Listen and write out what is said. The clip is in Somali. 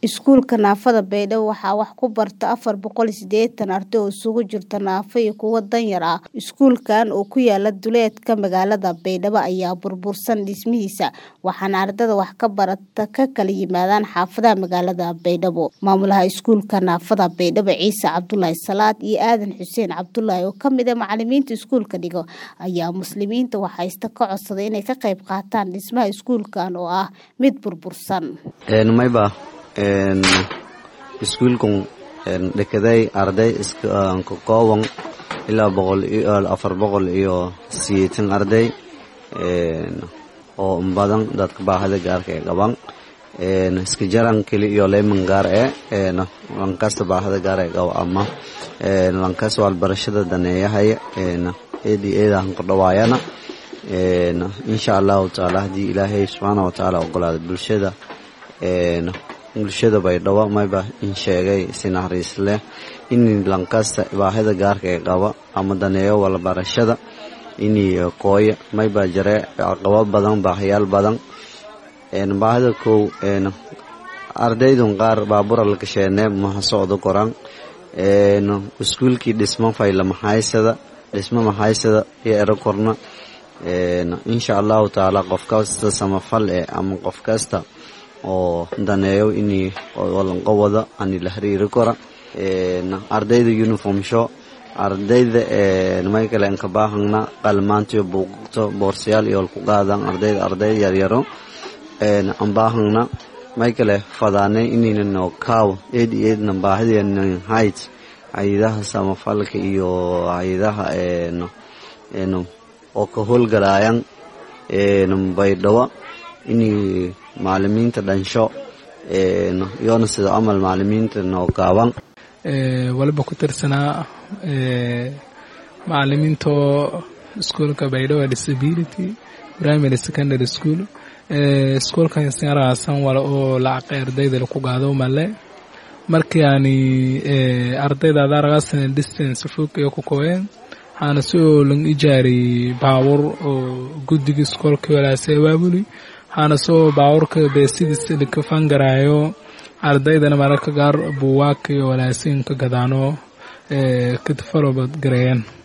Iskuulka naafada Baydhabo waxaa wax ku barta afar boqol sideetan arday oo isugu jirta naafo iyo kuwo danyar ah. Iskuulkan oo ku yaala duleedka magaalada Baydhabo ayaa burbursan dhismihiisa, waxaana ardayda wax ka barata ka kala yimaadaan xaafadaha magaalada Baydhabo. Maamulaha Iskuulka Naafada Baydhabo Ciise Cabdulaahi Salaad iyo Aadan Xuseen Cabdulaahi oo ka mid ah macalimiinta iskuulka dhiga ayaa muslimiinta waxaysta ka codsaday inay ka qayb qaataan dhismaha iskuulkan oo ah mid burbursan. mayba iskuulkan dhakaday arday iska kooban ilaa boqol iyo afar boqol iyo sideetan arday oo badan dadka baahida gaarka ee qaban iska jaran keli iyo leeman gaar ee lankasta baahida gaar ee qabo ama lankas walbarashada daneeyahaya eedi eedahan ku dhawaayana insha allahu taala haddii ilaahay subxaana watacaala ogolaada bulshada bulshada baydhabo mayba in sheegay si naxariis leh in lankasta baahida gaarka ee qaba ama daneeyo walbarashada inii kooya mayba jare caqabo badan baahayaal badan baahida kow ardaydun qaar baabura la gasheene maha socdo koran iskuulkii dhismo fayla maxaysada dhismo maxaysada iyo ero korna insha allahu tacaala qof kasta samafal eh ama qof kasta oo daneeyo inii walanqo wada ani la xiriiri kora ardayda uniform show ardayda may kale anka baahangna qalmaantiyo buugto boorsayaal iyo walku qaadan ardayda arday yaryaro an baahangna may kale fadaanay inaynan kaaw eed iyo eedna baahideena hayd hayadaha samafalka iyo hayadaha oo ka howlgalaayan baydhabo inay macalimiinta dhansho iyoona sida camal macalimiinta noo gaaban waliba ku tirsanaa macalimiintoo iskuolka baydhabo disability primary secondary school iskuolkan sinaraasan wala oo lacaqay ardayda laku gaado male markii aani ardayda adaragaasana distance fog iyo ku kooyeen waxaana si oo lang ijaari baawur oo guddiga iskoolka walaase abaabuli waxaana soo baawurka beesidiis laka fangaraayo ardaydana mararka qaar buuwaaka iyo walaasiin ka gadaano kadfalobad gareeyeen